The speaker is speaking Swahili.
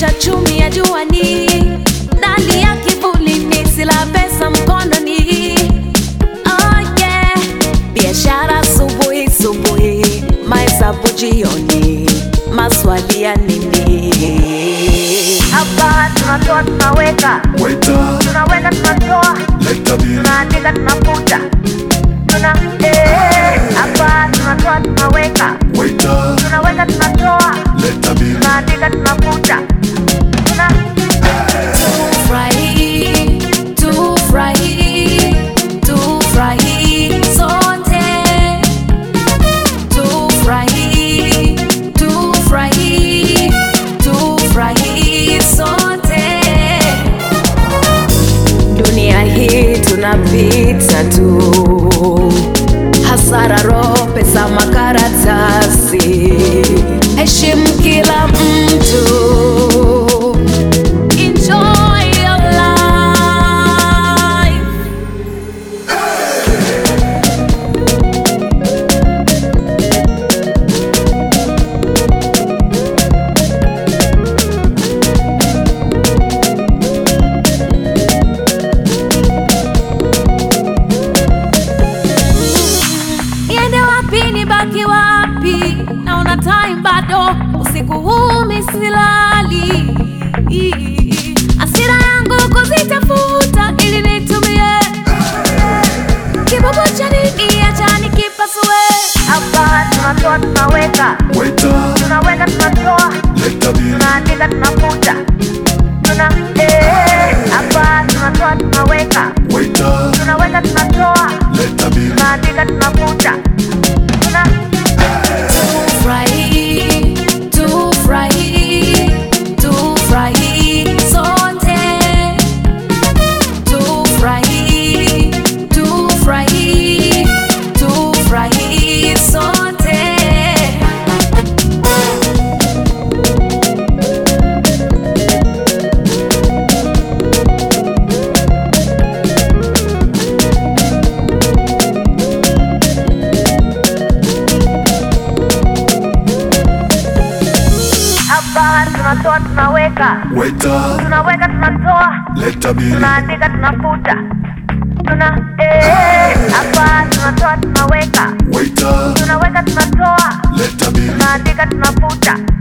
maisha chumi ya juani, ndani ya kivulini, sila pesa mkononi. Oh yeah, biashara asubuhi subuhi, mahesabu jioni, maswali ya nini? Hapa tunatoa tunaweka, Waiter, tunaweka tunatoa, leta bill. tunaandika tunafuta, tuna eh. Hapa tunatoa tunaweka, Waiter, tunaweka tunatoa, leta bill. tunaandika tunafuta, tuna Tufurahi, tufurahi, tufurahi sote. Tufurahi, tufurahi, tufurahi sote. Dunia hii tunapita tu, hasara, roho, pesa, makaratasi. Heshimu kila mtu. Enjoy your life. Niende wapi nibaki wapi? Naona time bado, usiku huu misilali. Asira yangu kuzitafuta ili nitumie kibobo cha nini, acha nikipasue. hapa tunatoa tunaweka, Waiter, tunaweka tunatoa, leta bill. tunaandika tunafuta, tuna eh. Hapa tunatoa tunaweka, Waiter, tunaweka tunatoa, leta bill. tunaandika tunafuta, tuna Tufurahi, tufurahi, tufurahi sote. Tufurahi, tufurahi, tufurahi sote. hapa tunatoa tunaweka, Waiter, tunaweka tunatoa, leta bill. tunaandika tunafuta, tuna eh. Hapa tunatoa tunaweka, Waiter, tunaweka tunatoa, leta bill. tunaandika tunafuta,